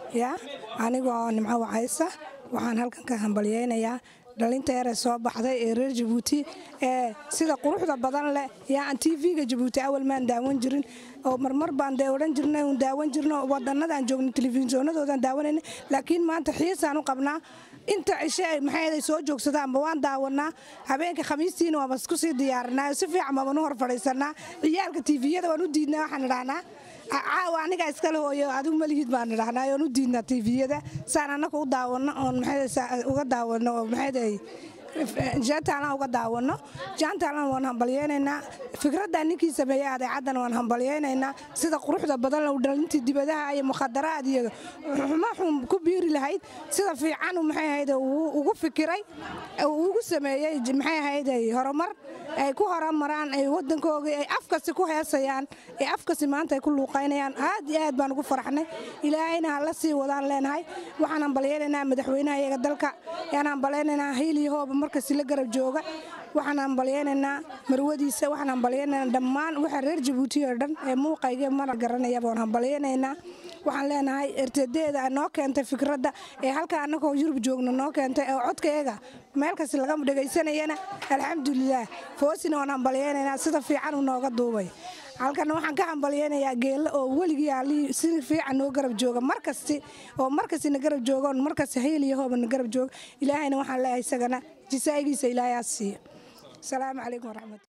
yaa anigoo nimco wacaysa waxaan halkan ka hambalyeynayaa dhalinta yare soo baxday ee reer jabuuti ee sida quruxda badan leh yaa aan tv-ga jabuuti awal maan daawan jirin oo marmar baan dee odhan jirnay uun daawan jirno wadanadaan joogno telefishoonadoodan daawanayna laakiin maanta xiisaan u qabnaa inta cishe maxay soo joogsadaanba waan daawanaa habeenka khamiistiina waaba isku sii diyaarinaa si fiican baabanu hor fadhiisanaa ciyaalka tviyada waan u diidnaa waxaan idhahnaa caawa aniga iskale hooyo adigu malihid baan idhahnaa oon u diidnaa tviyada saan annaka u daawano oon uga daawano oo maxay jaantaalan uga daawano jaantaalan waan hambalyeynaynaa fikradda ninkii sameeyey adeecaddan waan hambalyeynaynaa sida quruxda badan low dhalintii dibadaha iyo mukhadaraad iyo xumaxun ku biiri lahayd sida fiican maxay ahayd ugu fikiray ugu sameeyey maxay ahayd horumar ay ku horumaraan ay waddankoogii ay afkasi ku heesayaan ee afkasi maanta ay ku luuqaynayaan aad iyo aad baan ugu faraxnay ilaahayna ha la sii wadaan leenahay waxaan hambalyeynaynaa madaxweynaha iyaga dalka yaan hambalyeynaynaa hiiliyo hooba markasi la garab jooga waxaan hambalyeynaynaa marwadiisa waxaan hambalyeynaynaa dhammaan waxa reer jabuuti oo dhan ee muuqayga mana garanayaba waan hambalyeynaynaa waxaan leenahay ertadeeda noo keentay fikradda ee halka annagoo yurub joogno noo keentay oo codkayaga meel kasta laga dhegaysanayana alxamdulilaah foosina waan hambalyeynaynaa sida fiican uu nooga duubay halkan waxaan ka hambalyeynayaa geella oo weligii allihii si fiican noo garab jooga markasti oo markastina garab jooga oon markasti hayl iyo hoobana garab jooga ilaahayna waxaan leeyahay isagana jisaa'igiisa ilaahay aa siiyo asalaamu calaykum waraxmat